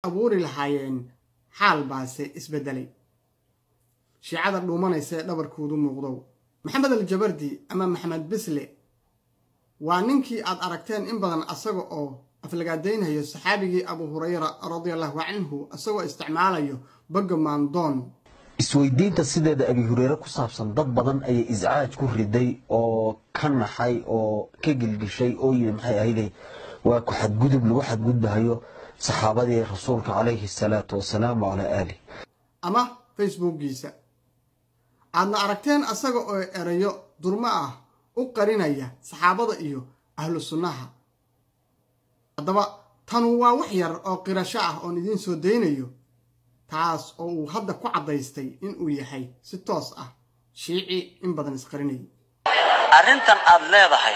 abuuri lahaayeen xaal baase isbeddelay shiicada dhuumanaysa ee dhabarkoodu muuqdow maxamed aljabardi ama maxamed bisle waa ninkii aad aragteen in badan asaga oo aflagaadaynayo saxaabigii abu hurayra radiallahu canhu isagoo isticmaalayo bagga maandoon isweydiinta sideeda abi hureyre ku saabsan dad badan ayay iscaaj ku riday oo ka naxay oo ka gilgishay oo yidhi maxay ahayday waa ku xadgudub lagu xadgudbahayo saxaabadii rasuulka calayhi asalaatu wasalaam wacalaa aalih ama facebookgiisa aadna aragteen asaga oo erayo durmo ah u qarinaya saxaabada iyo ahlu sunnaha haddaba tanu waa wax yar oo qirasho ah oon idiin soo daynayo taas oo uu hadda ku caddaystay inuu yahay si toos ah shiici in badan isqarinayay arrintan aad leedahay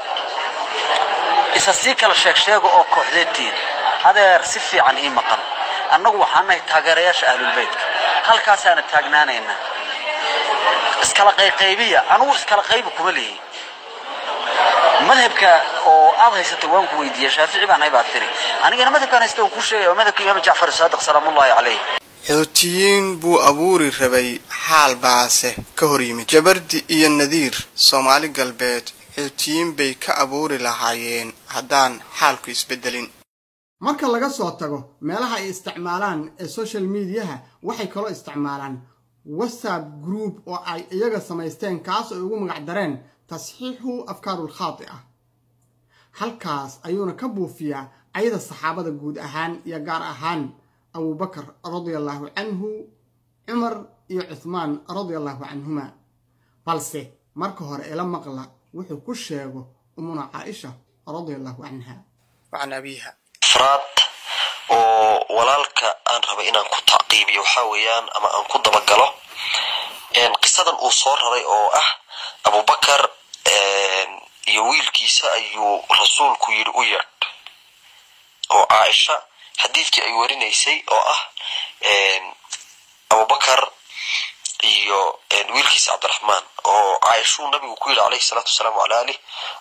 isa sii kala sheeg sheega oo kooxdeedtiin adeer si fiican ii maqan annagu waxaan nahay taageerayaasha ahlulbeytka halkaasaana taagnaanaynaa iskala qayqaybiya anugu iskala qaybi kuma leeyi madhabka oo aad haysatay waan ku weydiiya shaafici baan hay baad tiri anigana madhabkaan haysta waan kuu sheegaya waa madhabka imaam jacfar saadiq salaamullahi calayh xootiyiin buu abuuri rabay xaal baase ka hor yimid jabardi iyo nadiir soomaali galbeed xootiyiin bay ka abuuri lahaayeen haddaan xaalku isbeddelin marka laga soo tago meelaha ay isticmaalaan ee social mediaha waxay kaloo isticmaalaan whatsapp group oo ay iyaga samaysteen kaas ay ugu magac dareen tasxiixu afkaarul khaati ah halkaas ayuuna ka buufiyaa ayada saxaabada guud ahaan iyo gaar ahaan abubakar radiallahu canhu cumar iyo cuthmaan radiallahu canhuma balse marka hore ila maqla wuxuu ku sheego umuna caaisha radiallahu canha wacan abiiha afraad oo walaalka aan raba inaan ku tacqiibiyo waxaa weeyaan ama aan ku dabagalo qisadan uu soo raray oo ah abubakar iyo wiilkiisa ayuu rasuulku yidhi u yeedh oo caaisha xadiidkii ay warinaysay oo ah abubakar iyo wiilkiisa cabdiraxmaan oo caaishuu nabigu ku yidhi calayhi salaatu wasalaam wala alih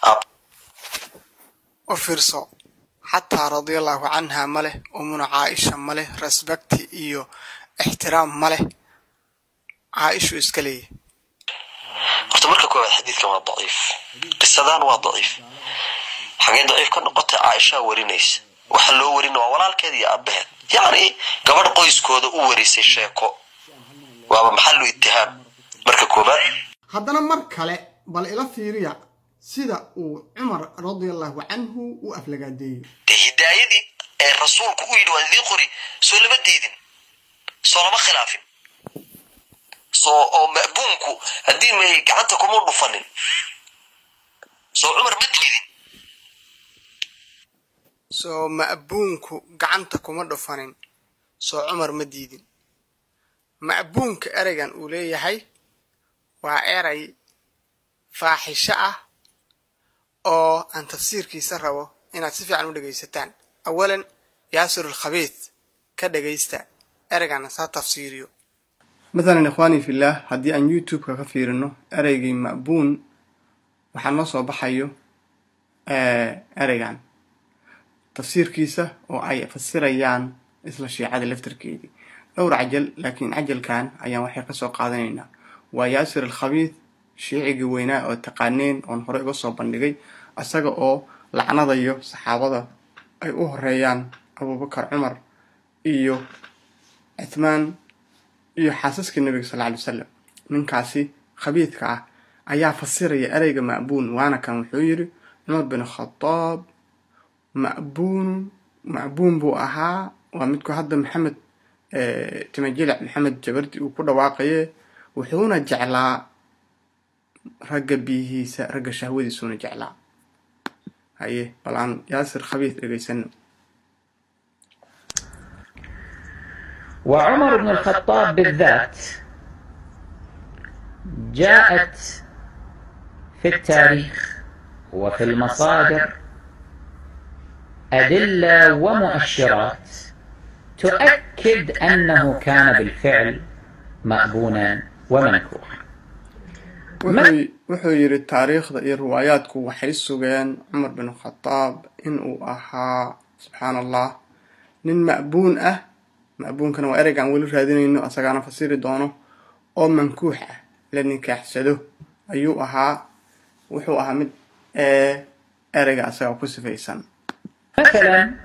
u fiirso xataa radiallahu canha ma leh umuna caaisha ma leh rasbakti iyo ixtiraam ma leh caaishu iska leeyahy horta marka koowaad xadiidkan waa daciif qisadan waa daciif xagee daciif ka noqotay caaishaa warinaysa waxa loo warina waa walaalkeed iyo aabaheed yacni gabadh qoyskooda u warisay sheeko waaba maxalu itihaam marka koowaad haddana mar kale bal ila fiiriya sida uu cumar radiallahu canhu u aflagaadeeyo dee hidaayadii ee rasuulku u yidhi waan idiin qori soo lama diidin soo lama khilaafin soo oo ma'buunku haddii may gacanta kuma dhufanin soo cumar ma diidin soo ma'buunku gacanta kuma dhufanin soo cumar ma diidin ma'buunka ereygan uu leeyahay waa erey faaxisho ah oo aan tafsiirkiisa rabo inaad si fiican u dhegaysataan awalan yaasir alkhabiid ka dhegaysta ereygan saa tafsiiriyo mathalan ikhwaani fillaah haddii aan youtube-ka ka fiirino ereygii ma'buun waxaa noo soo baxayo ereygan tafsiirkiisa oo ay fasirayaan isla shiicada laftarkeedii dhowr cajal laakiin cajalkan ayaan waxay kasoo qaadanaynaa waa yaasir alkhabiid shiicigii weynaa oo taqaaneen oon hore uga soo bandhigay isaga oo lacnadayo saxaabada ay u horeeyaan abubakar cumar iyo cuthmaan iyo xaasaskii nabiga sal ly wasalam ninkaasi khabiidka ah ayaa fasiraya ereyga ma'buun waana kan wuxuu yidhi cumar bin khadaab ma'buunun ma'buun buu ahaa waa midku hadda maxamed timajilic maxamed jabardi uu ku dhawaaqaye wuxuuna jeclaa ragga biyihiisa ragga shahwadiisuuna jeclaa haye bal aan yaasir khabiid dhegaysano وعمر بن الخطاب بالذات جاءت في التاريخ وفي المصادر أدلة ومؤشرات تؤكد أنه كان بالفعل مأبونا ومنكوحا wuxuu yidhi taariikhda iyo riwaayaadku waxay sugeen cumar bin khadaab inuu ahaa subxaan allah nin ma'buun ah ma'buunkana waa ereyga aan weli raadinayno asagaana fasiri doono oo mankuux ah la nikaaxsado ayuu ahaa wuxuu ahaa mid ee ereyga asaga ku sifaysan مثلا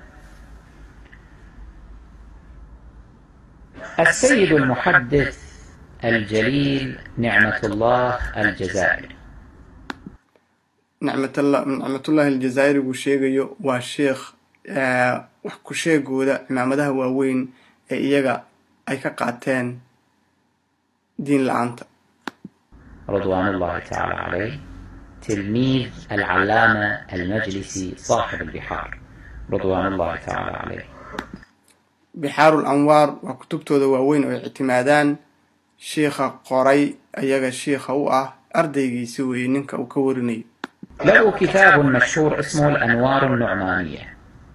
السيد المحدث الجليل نعمة الله الجزائري nicmatalla nicmatullaahi aljazaa'iri buu sheegayo waa sheekh wax ku sheegooda cimaamadaha waaweyn ee iyaga ay ka qaateen diin la-aanta رضوان الله تعالى عليه تلميذ العلامة المجلسي صاحب البحار رضوان الله تعالى عليه bixaarul anwaar waa kutubtooda waaweyn oo ay ictimaadaan shiikha qoray ayaga shiikha u ah ardaygiisi weeye ninka uu ka warinayo له كتاب مشهور اسمه الأنوار النعمانية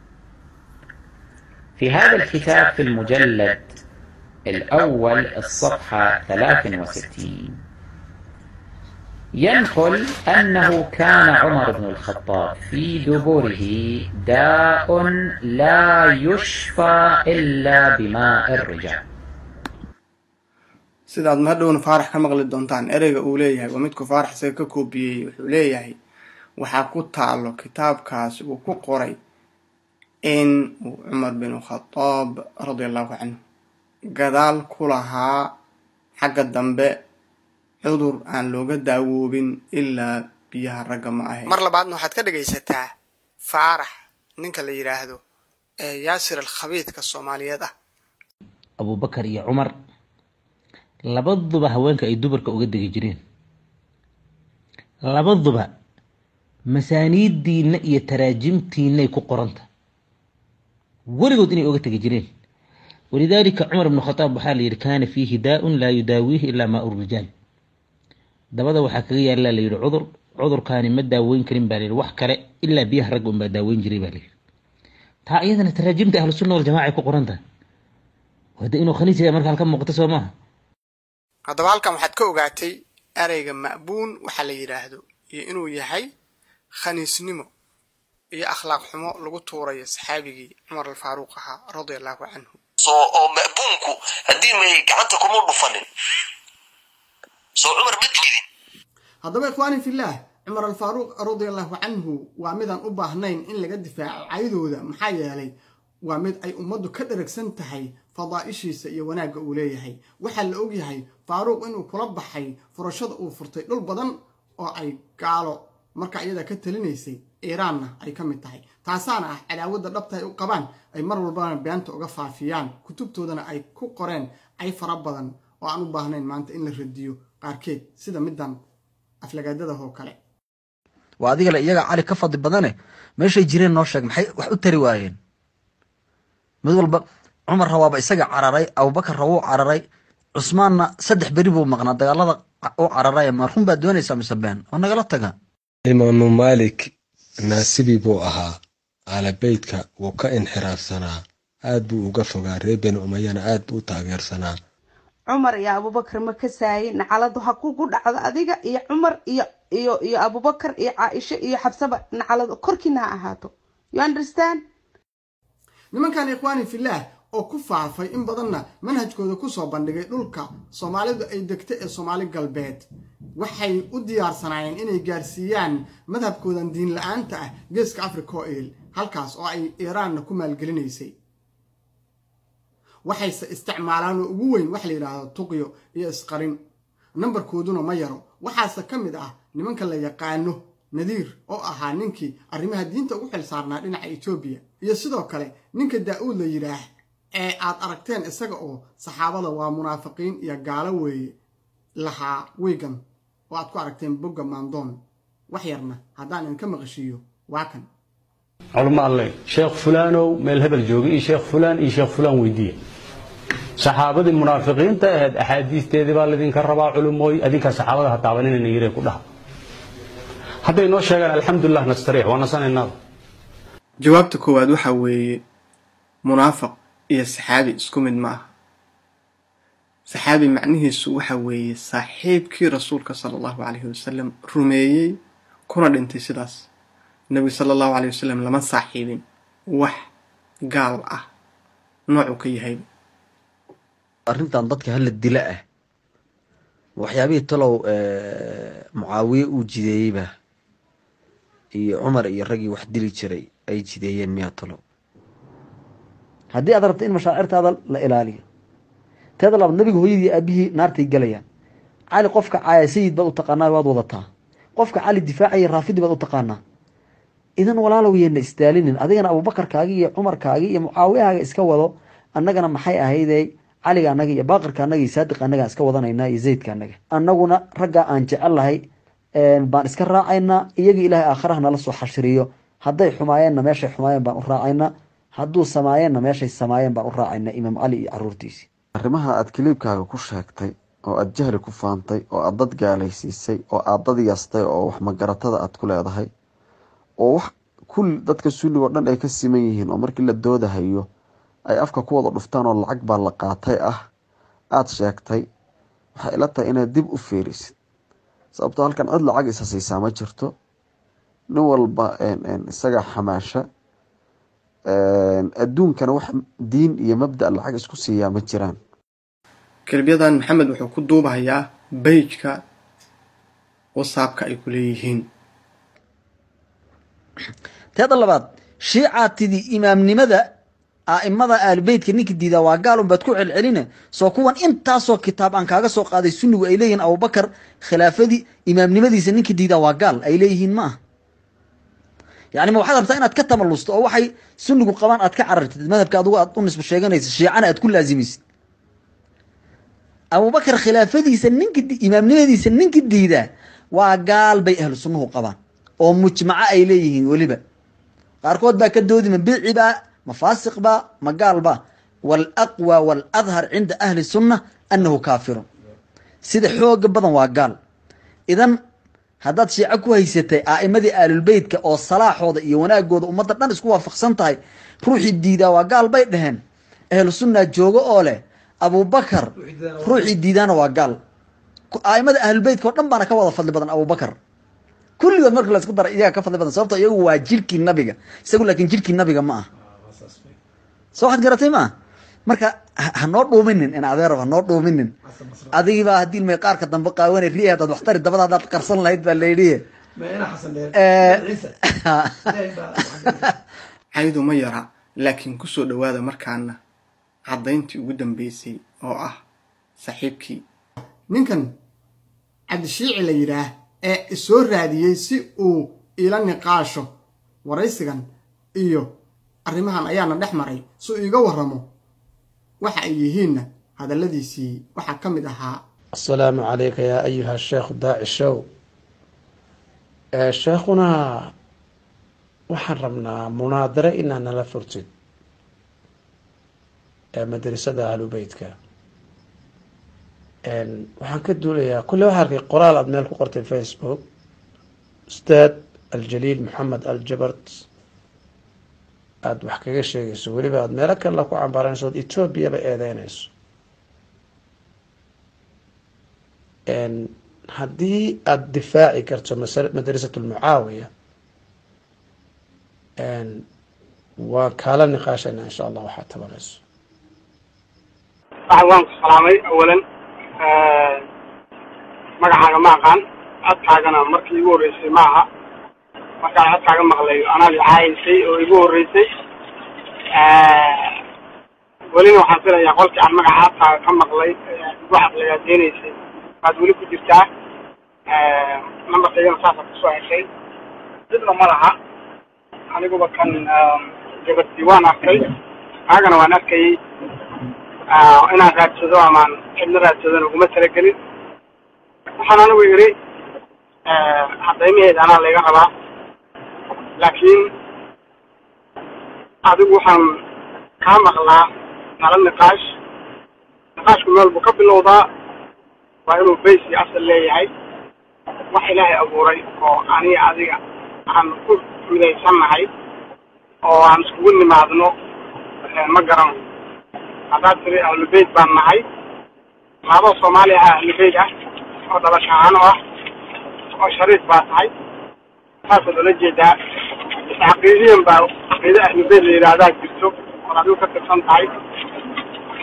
في هذا الكتاب في المجلد الأول الصفحة 63 ينقل أنه كان عمر بن الخطاب في دبره داء لا يشفى إلا بماء الرجال sidaad mahadhowna faarax ka maqli doontaan ereyga uu leeyahay waa midku faarax isaga ka koobiyey wuxuu leeyahay waxaa ku taalo kitaabkaas uu ku qoray in uu cumar binu khadaab radia allahu canhu gadaal ku lahaa xagga dambe cudur aan looga daawoobin ilaa biyaha ragga ma ahayn mar labaadna waxaad ka dhegaysataa faarax ninka la yidhaahdo ee yaasir alkhabiidka soomaaliyeed ah abubakar iyo cumar labaduba haweenka ay dumarka uga degi jireen labaduba masaaniiddiinna iyo taraajimtiinay ku qoranta weligood inay oga tegi jireen walidaalika cumar bnu khadaab waxaa la yidhi kaana fiihi daa-un laa yudaawiihi ilaa maa urijaal dabada waxaa kaga yaallaa la yidhi cudur cudurkaani ma daaweyn karin baa layidhi wax kale ilaa biyaha ragga unbaa daaweyn jiray baa layidhi taa iyadana taraajimta ahlu sunna waljamaca ay ku qoranta wade inuu khaniis yahay marka halka muuqato soo maaha haddaba halkan waxaad ka ogaatay ereyga ma'buun waxaa la yidhaahdo iyo inuu yahay khaniisnimo iyo akhlaaq xumo lagu tuurayo saxaabigii cumar alfaaruuq ahaa radia allahu canhu soo oo ma'buunku haddii may gacanta kuma dhufanin soo cumar ma dilin haddaba ikhwaani fillaah cumar alfaaruuq radia allahu canhu waa midaan u baahnayn in laga difaaco caydooda maxaa yeelay waa mid ay ummaddu ka dheragsan tahay fadaa'ishiisa iyo wanaagga uu leeyahay waxaa la ogyahay faaruuq inuu kula baxay furashada uu furtay dhul badan oo ay gaalo marka iyada ka talinaysay iiraanna ay ka mid tahay taasaana ah cadaawadda dhabta ay u qabaan ay mar walbana beenta uga faafiyaan kutubtoodana ay ku qoreen cay fara badan oo aan u baahnayn maanta in la radiyo qaarkeed sida middan aflagaadadahoo kale waa adigale iyaga cali ka fadli badane meeshay jireen noo sheeg maxay wax u tari waayeen mid walba cumar rawaaba isaga cararay abubakar rawuu cararay cusmaanna saddex beri buu maqnaa dagaalada u cararay ma run baad doonaysaa mise been oo nagala taga imaamu maalik naasibi buu ahaa aalabeydka wuu ka inxiraafsanaa aad buu uga fogaa reer beni umayana aad buu u taageersanaa cumar iyo abubakar ma ka saayin nacaladu ha kugu dhacdo adiga iyo cumar iyo iyo iyo abubakar iyo caaisho iyo xabsaba nacaladu korkiina ha ahaato you understand nimankan ikhwaani fillaah oo ku faafay in badanna manhajkooda kusoo bandhigay dhulka soomaalidu ay degto ee soomaali galbeed waxay u diyaarsanaayeen inay gaarsiiyaan madhabkoodan diin la-aanta ah geeska africa oo il halkaas oo ay iiraanna ku maalgelinaysay waxayse isticmaalaan oo ugu weyn waxa la yidhaahdo tuqyo iyo isqarin nambarkooduna ma yaro waxaase ka mid ah nimanka la yaqaano nadiir oo ahaa ninkii arrimaha diinta ugu xil saarnaa dhinaca etoobiya iyo sidoo kale ninka daa-uud la yidhaah ee aad aragteen isaga oo saxaabada waa munaafiqiin iyo gaalo weeye lahaa wigan oo aad ku aragteen bogga maandoon wax yarna haddaan idinka maqashiiyo waa kan culmo alle sheekh fulaanow meel hebel jooga iyo sheekh fulaan iyo sheekh fulaan weydiiya saxaabadii munaafiqiinta ahayd axaadiisteedii baa laydinka rabaa culumooy adinkaa saxaabada ha taabaninayna yiree ku dhaha hadday noo sheegaan alxamdulilah nastariix waa nasanaynaada jawaabta koowaad waxaa weeye munaafiq iyo saxaabi isku mid ma ah saxaabi macnihiisu waxa weeye saaxiibkii rasuulka sala allahu calayhi wasalam rumeeyey kuna dhintay sidaas nebigu sala allahu caleyhi wasalam lama saaxiibin wax gaal ah noocuu ka yahay arrintan dadka hala dila ah waxyaabihii talow mucaawiye uu jideeyeyba iyo cumar iyo raggii wax dili jiray ay jideeyeen miyaa talow haddii aad rabto in mashaacirtaada la ilaaliyo teeda labaad nabiga hooyadii aabihii naartay galayaan cali qofka caaya sayid baad u taqaanaa waad wadataa qofka cali difaacaya raafidi baad u taqaanaa idan walaalow yeena isdaalinin adigana abuubakarkaagi iyo cumarkaagi iyo mucaawiyahaaga iska wado annagana maxay ahayde caliga annaga iyo baaqirka annaga iyo saadiqa annagaan iska wadanaynaa iyo zaydka annaga annaguna raggaa aan jecel lahay baan iska raacaynaa iyaga ilaahay aakhiraha nala soo xashiriyo hadday xumaayeenna meeshay xumaayeen baan u raacaynaa hadduu samaayeenna meeshay samaayeen baan u raacaynaa imaam cali iyo caruurtiisii arrimaha aad kiliibkaaga ku sheegtay oo aad jahli ku faantay oo aad dad gaalaysiisay oo aad dad yastay oo wax magaratada aad ku leedahay oo wax kulli dadka sunnigo dhan ay ka siman yihiin oo markii la doodahayo ay afka ku wada dhuftaan oo lacag baa la qaatay ah aada sheegtay waxay ila tahay inaad dib u fiirisid sababtoo halkan cid lacag isa siisaa ma jirto nin walba isaga xamaasha adduunkana wax diin iyo mabda lacag isku siiyaa ma jiraan kelibyadan maxamed wuxuu ku duubahayaa beijka whatsappka ay ku leeyihiin teeda labaad shiicaatidii imaamnimada a'imada aalibeytka ninka diidaa waa gaal unbaad ku celceline soo kuwan intaasoo kitaab aan kaaga soo qaaday sunnigu ay leeyihiin abubakar khilaafadii imaamnimadiisa ninka diidaa waa gaal ay leeyihiin ma aha yani ma waxaad rabtaa inaad ka tamalusto oo waxay sunnigu qabaan aad ka carartid madhabka adugu aad u nisbo sheeganaysa shiicana aad ku laasimaysid abubakar khilaafadiisa ninka imaamnimadiisa ninka diidaa waa gaal bay ahlu sunnuhu qabaan oo mujmaco ay leeyihiin weliba qaarkood baa ka doodi ma biici baa ma faasiq baa ma gaal baa waalaqwa waaladhar cinda ahli sunna annahu kaafirun sida xooga badan waa gaal idan haddaad shiico ku haysatay aa'imadii aalulbeytka oo salaaxooda iyo wanaagooda ummadda dhan isku waafaqsan tahay ruuxii diidaa waa gaal bay dhaheen ahlu sunnaa joogo oo leh abubakar ruuxii diidaana waa gaal a'imada ahlulbeytka oo dhan baana ka wada fadli badan abubakar kulligood marka laisku dara iyaga ka fadli badan sababto iyagu waa jirkii nabiga isagu laakiin jirkii nabiga ma ah soo waxaad garatay ma ah marka hanoo dhuuminin in adeerab hanoo dhuuminin adigiibaa haddii ilmay qaarka dambe qaawane riya haddaad waxtari dabada haddaad qarsan lahayd baa layidhi caydu ma yara laakiin kusoo dhowaada markaana caddayntii ugu dambeysay oo ah saaxiibkii ninkan cabdishiici la yidhaah ee isoo raadiyey si uu ila niqaasho waraysigan iyo arrimahan ayaana dhex maray si uu iiga warramo waxa ay yihiinna hadalladiisii waxaa ka mid ahaa asalaamu calayka yaa ayuha sheekhu daaci show sheekhuna waxaan rabnaa munaadare inaad nala furtid madrasada ahlubeytka waxaan ka duulayaa kulle waxaa arkay qoraal aada meel ku qortay facebook ustaad aljaliil maxamed aljabart aada wax kaga sheegayso weliba aada meelo kale la ku cambaranayso od etoobiyaba eedeynayso haddii aada difaaci karto madrasat lmucaawiya waan kaala niqaashayna insha allah waxaad tabanayso waan ku salaamay awalan magacaaga ma aqaan codkaagana markii igu horreysay ma aha markaan codkaaga maqlay anaad caayaysay oo igu horreysay welina waxaan filayaa qolkii aan magaca codkaaga ka maqlay igu caqligaadenaysay waad weli ku jirtaa nambarkaygana saasaa kusoo heshay cidna ma laha aniguba kan gabadii waan arkay kaagana waan arkayay inaan raadsado amaan cidna raadsadona uguma talagelin waxaan anigu yidhi cadaymaheeda anaa layga rabaa laakiin adigu waxaan kaa maqlaa nala niqaash niqaashku meel buu ka bilowdaa waa inuu bays iyo asal leeyahay wax ilaahay abuuray oo aniga adiga aan ku midaysannahay oo aan iskugu nimaadno ma garanayo haddaad tiri ahlubeyt baan nahay laabo soomaaliya ah ahlubeyt ah oo dhalasho ahaan oo ah oo shariif baa tahay saasaad ula jeedaa caqiidiyan baa caqiide ahlubeyt la yidhaahdaa jirto ood adigu ka tirsan tahay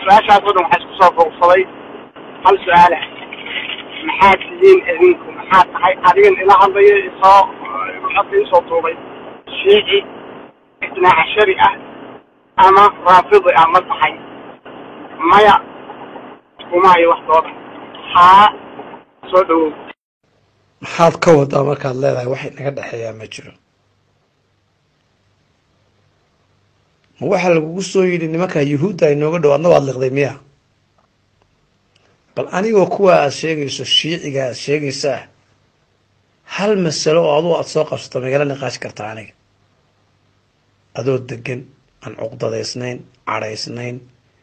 su-aashaas oo dhan waxaa isku soo boogsaday hal su-aala maxaad tihiin idinku maxaad tahay adigan ila hadlayo isoo codka isoo duubay shiici itnaa cashari ah ama raafidi ah ma tahay maya kuma hayo wax dooda haa soo dhawow maxaad ka wadaa markaad leedahay wax inaga dhexeeyaa ma jiro ma waxaa lagugu soo yidhi nimankaa yuhuudda ay nooga dhow adna waad liqday miya bal anigoo kuwa aad sheegayso shiiciga aad sheegaysaa hal masalo oo adugu aada soo qabsato magala niqaashi kartaa aniga adoo degan aan cuqdadaysnayn cadhaysnayn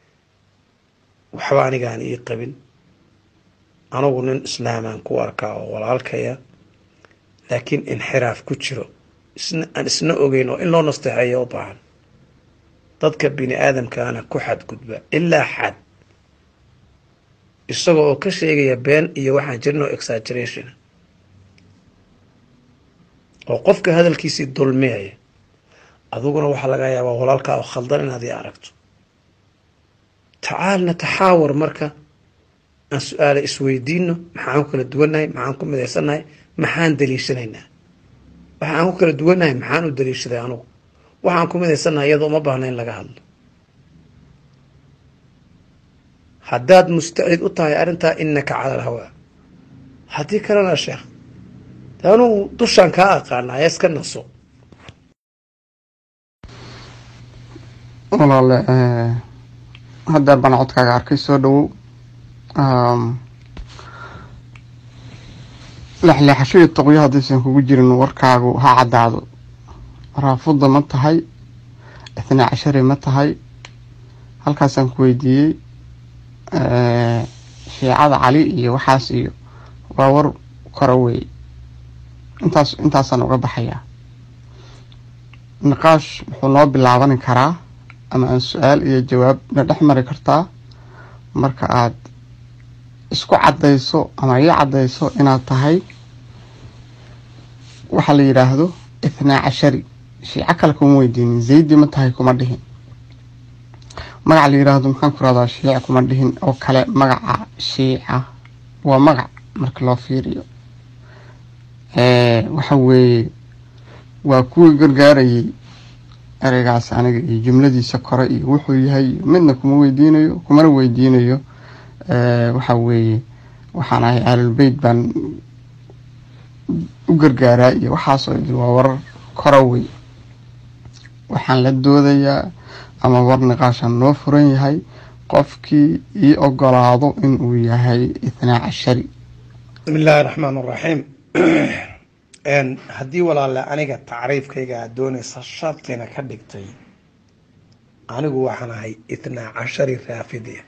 waxba anigaan ii qabin anugu nin islaamaan ku arkaa oo walaalkaya laakiin inxiraaf ku jiro isna aan isna ogeyn oo in loo nasteexeeyo u baahan dadka bini aadamkaana ku xadgudba ilaa xad isaga oo ka sheegaya been iyo waxaan jirin oo exaggeration oo qofka hadalkiisii dulmiyaya adiguna waxaa laga yaabaa walaalkaa oo khaldan inaad ii aragto tacaal nataxaawar marka aan su-aale isweydiino maxaan ku kala duwannahay maxaan ku midaysannahay maxaan daliishanaynaa waxaan ku kala duwannahay maxaan u daliishaday anugu waxaan ku midaysannahay iyadoo uma baahna in laga hadlo haddaad mustacid u tahay arrintaa innaka cala alhawaa haddii kalena sheekh de anugu dushaan kaa aqaanaa iska naso walaale hadda baan codkaaga arkay soo dhawow lexleexasho iyo toqyo haddaysan kugu jirin warkaagu ha caddaado raafudda ma tahay itnaa cashari ma tahay halkaasaan ku weydiiyey shiicada cali iyo waxaas iyo waa war kora weeye intaas intaasaan uga baxayaa niqaash wuxuu noo bilaaban karaa ama aan su-aal iyo jawaab na dhex mari kartaa marka aad isku caddayso ama ii caddayso inaad tahay waxaa la yidhaahdo ithnaa cashari shiico kale kuma weydiinin zaydi ma tahay kuma dhihin magaca la yidhaahdo maxaan ku rahdaa shiica kuma dhihin oo kale magaca shiica waa magac marka loo fiiriyo waxa weeye waa kuwii gargaarayay ereygaas aniga iyo jumladiisa kore iyo wuxuu yahay midna kuma weydiinayo kumana weydiinayo waxa weeye waxaan ahay ahlulbeyt baan u gargaaraa iyo waxaasoo idil waa warar kora wey waxaan la doodayaa ama war niqaashaan noo furan yahay qofkii ii ogolaado inuu yahay ithnaa cashari bismi illaahi raxmaan raxiim haddii walaale aniga tacriifkayga aad doonaysa shartina ka dhigtay anigu waxaan ahay itnaa cashari raafidiya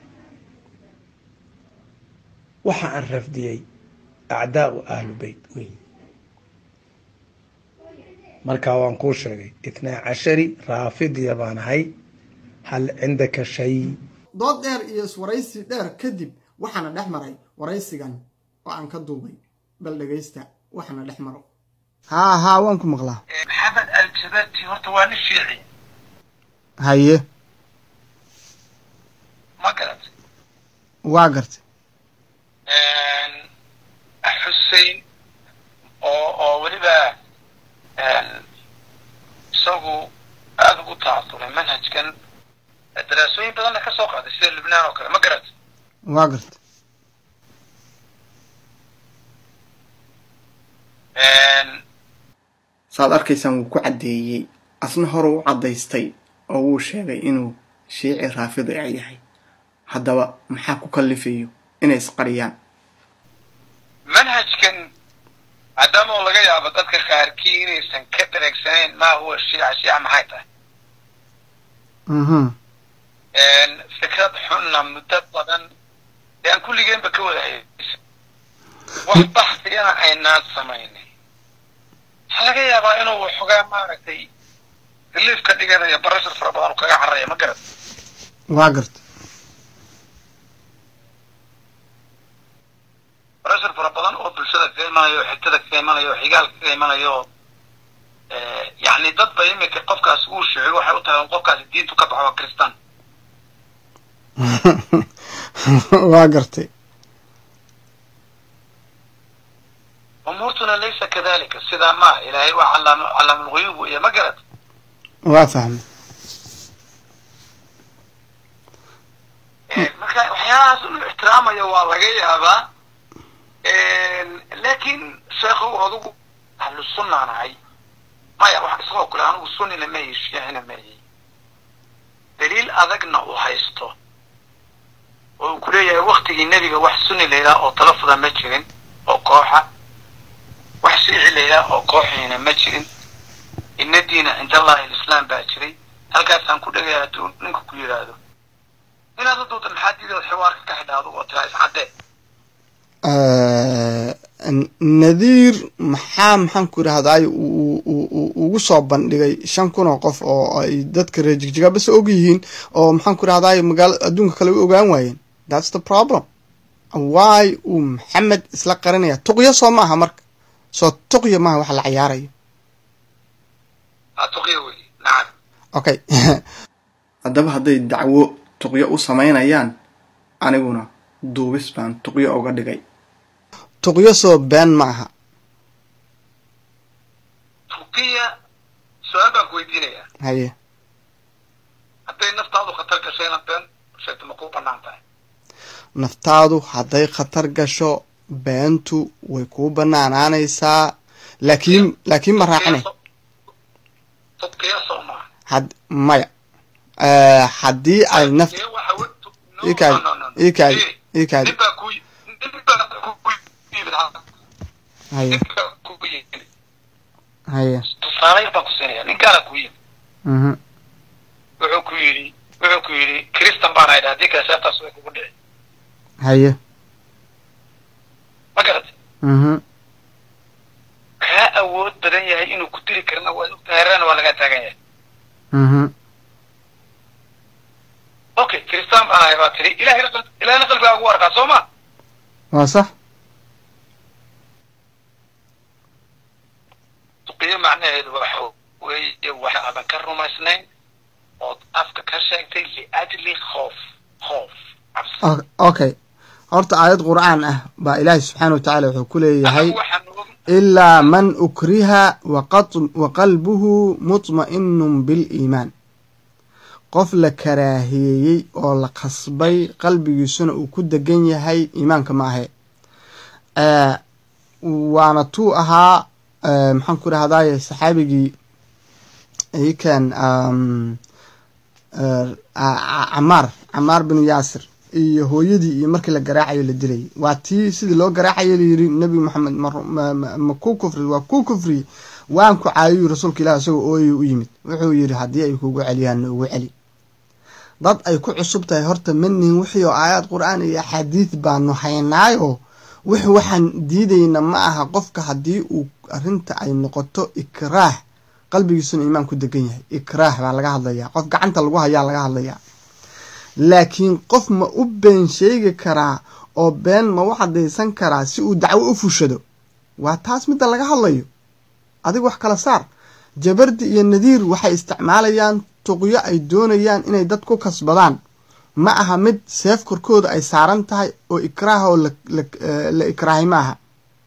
waxa aan rafdiyey acdaau ahlu beyt wey markaa waan kuu sheegay itnaa cashari raafidiya baan ahay hal cindaka shay dood dheer iyo iswaraysi dheer kadib waxaana dhex maray waraysigan oo aan ka duubay bal dhegaysta waxaana dhex maro haa haa waan ku maqlaa maxamed aljabarti horta waa nin fiici haye ma garat waa gartay xusein oo oo weliba isagu aada ugu tacasuray manhajkan daraasooyin badanna ka soo qaaday sida lubnaan oo kale ma garat waa gartay saad arkaysaan wuu ku caddeeyey asna hore u caddaystay oo wuu sheegay inuu shiici raafidi a yahay haddaba maxaa ku kallifayo inay isqariyaan manhajkan maadaama oo laga yaabo dadka qaarkii inaysan ka dareegsanayn maa huwa shiica shiica maxay tahay fikrad xunna muddo badan dee aan kulligeenba ka wada haysa wax baxsigana aynaan samaynin waxaa laga yaabaa inuu waxoogaa maaragtay relief ka dhiganayo barashar fara badan oo kaga carraya ma garat waa gartay barashar fara badan oo bulshada kaga imanayo oo xigtada kaga imanayo oo xigaalka kaga imanayo oo yacni dad ba imika qofkaas uu sheego waxay u tahay qofkaasi diintu ka baxo waa kristaan waa gartay umuurtuna laysa kadalika sidaa maaha ilaahay waa calaam calaamulguyuub weeye ma garad waa fahmay marka waxyaalahaas inuu ixtiraamayo waa laga yaabaa laakiin sheekhow adugu ahlu sunnaan ahay maya wax isagoo kule anigu sunnina mayi shiicina mayi daliil adagna uu haysto oo uu kuleeyahay waktigii nebiga wax sunni la yidhaha oo talafuda ma jirin oo kooxa wax shiici la yidhaha oo kooxiina ma jirin ina diina cinda allahi alislaam baa jiray halkaasaan ku dhegaya hadduu ninku ku yidhaahdo inaad u duuda maxaa diidood xiwaarka ka xidhaado oo tiraa iscaddee nadiir maxaa maxaan ku idhahdaay ugu soo bandhigay shan kun oo qof oo ay dadka reer jigjiga bas og yihiin oo maxaan ku idhahdaay magaala adduunka kale u ogaan waayeen thats the problem why uu maxamed isla qarinaya tuqyo soo maaha marka soo tuqyo maaha wax la cayaarayo tuqyo wey nacam okay haddaba hadday dacwo tuqyo u samaynayaan aniguna duubis baan tuqyo uga dhigay tuqyo soo been ma aha tuqiya su-aal baan ku weydiinayaa haye hadday naftaadu khatar gashay inaad been sheegto ma kuu bannaan tahay naftaadu hadday khatar gasho beentu way kuu bannaanaanaysaa laakiin laakiin ma raacine tuqiya soo maaha had maya haddii ay naft ikaadi ikaadi ikaadi nin baa ku nin baa ku yimid haye nin baa ku yimid haye tusaale yar baan ku siinaya nin gaala ku yimid mhm wuxuu ku yidhi wuxuu ku yidhi kristan baan aydha haddii kale seeftaas way kugu dhici haye ma garatay mhm kaa awood badan yahay inuu ku dili karna waad ogtahay hareerana waa lagaa taagan yahay mhm okay kristan baan ahay baa tiri ilahayna qalb ilahayna qalbigaa ugu arkaa soo ma waa sax tuqiyo macnaheedu waxa weeye wax aadan ka rumaysnayn ood afka ka sheegtay liajli khoof khoof cabsi O- okay horta aayad qur'aan ah baa ilaahi subxaana wa tacaala wuxuu ku leeyahay anigu waxaan og ilaa man ukriha waqat- waqalbuhu mutma'inun biliimaan qof la karaahiyeeyey oo la qasbay qalbigiisuna uu ku degan yahay iimaanka ma ahe Eh, waana tuu ahaa eh, maxaan ku dhahdaye saxaabigii ikan um, eh, a- a- camaar camaar binu yaasir iyo hooyadii iyo markii la garaacayo la dilayay waa tii sidii loo garaacayo layiri nebi moxamed ma ru- ma- ma- ma ku kufri waa ku kufriye waan ku caayiyu rasuulka ilaah isagoo ooyay u yimid wuxuu yidhi haddii ay kugu celiyaan na ugu celi dad ay ku cusub tahay horta manihin wixii oo aayaad qur-aan iyo axaadiid baanu haynaayo wix waxaan diidayna ma aha qofka haddii uu arrinta ay noqoto ikraah qalbigiisuna iimaan ku degan yahay ikraah baa laga hadlayaa qof gacanta lagu hayaa laga hadlayaa laakiin qof ma u been sheegi karaa oo been ma u caddaysan karaa si uu dacwo u fushado waa taas midda laga hadlayo adig wax kala saar jabardi iyo nadiir waxay isticmaalayaan tuqyo ay doonayaan inay dad ku kasbadaan ma aha mid seef korkooda ay saaran tahay oo ikraah oo la, la, eh, la ikraahay ma aha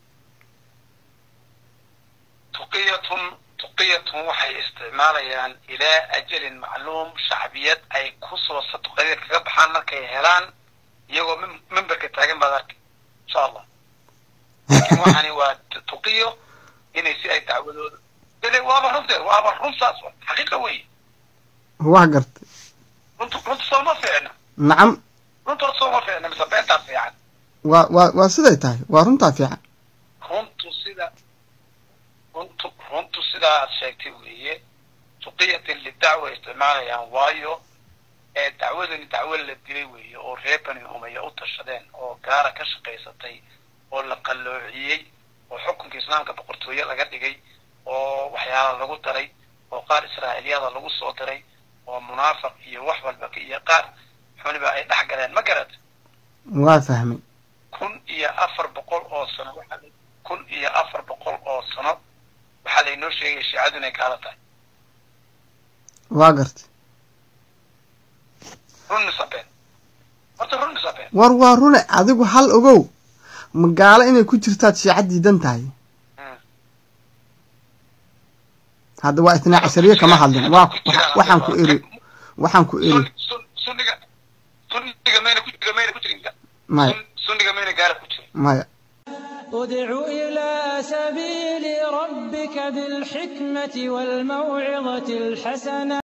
tuqiyatun tuqiyatun waxay isticmaalayaan ilaa ajalin macluum shacbiyad ay kusoo sadqadida kaga baxaan markay helaan iyagoo mim- mimbarka taagan baad arkay insha allah laakiin waxani waa tu- tuqiyo inay si ay dacwadooda dele waaba runteed waaba run saas wa xaqiiqa wey wax gartay runtu runtu sooma fiicna nacam runtu horta sooma fiicna mise beentaa fiican waa waa waa siday tahay waa runtaa fiican runtu sida runtu runtu sidaa aad sheegtay weeye tuqiyatin lidacwa isticmaalayaan waayo ee dacwadani dacwo la dilay weeye oo reer bani umaya u tashadeen oo gaara ka shaqaysatay oo la qalloociyey oo xukunka islaamka boqortooye laga dhigay oo waxyaala lagu daray oo qaar israa'iiliyada lagu soo diray oo munaafiq iyo wax walba ka- iyo qaar xuniba ay dhex galeen ma garad waa fahmay kun iyo afar boqol oo sano waxaa la- kun iyo afar boqol oo sano waxaa laynoo sheegaya shiicadu inay gaalo tahay waa gartay run mise been war waa rune adigu hal ogow magaalo inay ku jirtaad shiica diidan tahay hadda waa itnaa cashariye kama hadlin waa waxaan ku eri waxaan ku eri sunniga sunniga mayna ku jira mayna ku jirin maya sunniga mayna gaala ku jirin maya ادع إلى سبيل ربك بالحكمة والموعظة الحسنة